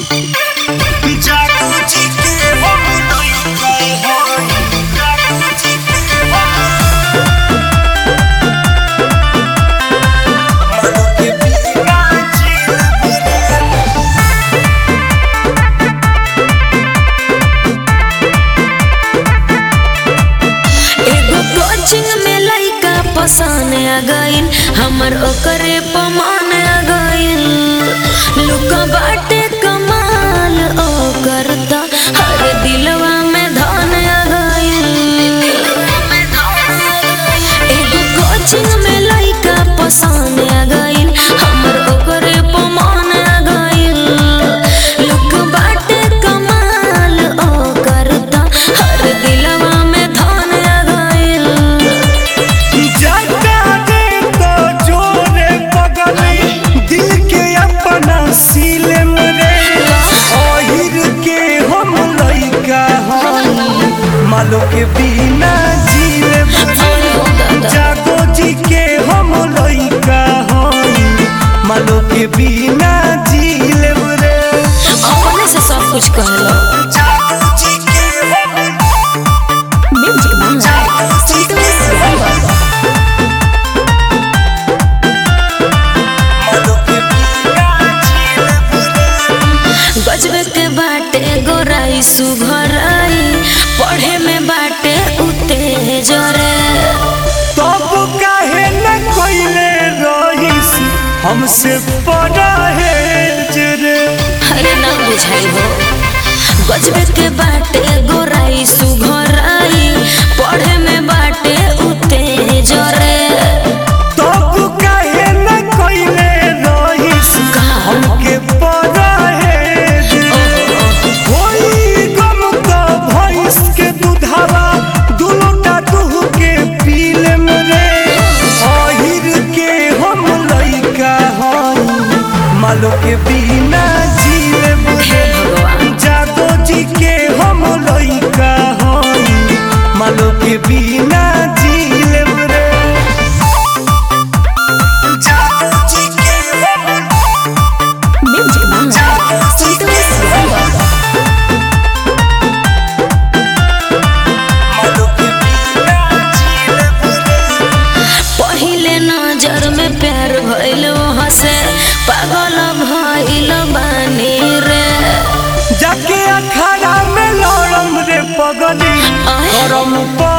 जादू जी के हम लइका हई जादू जी के हम मनो के बिना जीव रे एगो कोचिंग में लइका पसंद आ गइल हमर ओकरे पमान आ गइल लुका बाटे कमाल ओ करता हर दिलवा में धन आ गइल एगो कोचिंग में लइका पसंद आ गइल हमर ओकरे पमान आ गइल लुक बाटे कमाल ओ करता हर दिलवा में धन आ गइल जाता दे तो जोरे पगली दिल के अपना सीले मरे ओहिर के हम लइका हई मालो के बिना जीले मरे जागो जी के हम लइका हई मालो के बिना जीले मरे अपने से सब कुछ कहलो जागो जी के हम म्यूजिक जागो जी के मालो के बिना जीले मरे गजबे के बाटे गोराई सुघराई पढ़े में बाटे उते जरे तब काहे न कोइले रहीस हमसे बड़ा है जरे अरे ना बुझाई हो गजबे के बाटे गोराई सुघराई पढ़े में बाटे उते जरे तब काहे न कोइले रहीस हमके बड़ा है जरे होई गम तो भैंस के दूधावा दुलोटा दूह के पीले मरे अहिर के हम लइका हई मालो के बिना जीले हे मरे भगवान जागो जी के हम लइका हई मालो के बिना जीले रे जागो जी के हम म्यूजिक जागो जी के मालो के बिना जीले रे पहिले नजर में प्यार भइल हसे पागल भइल बानी रे जाके अखाड़ा में लड़म रे पगली आय। करम पर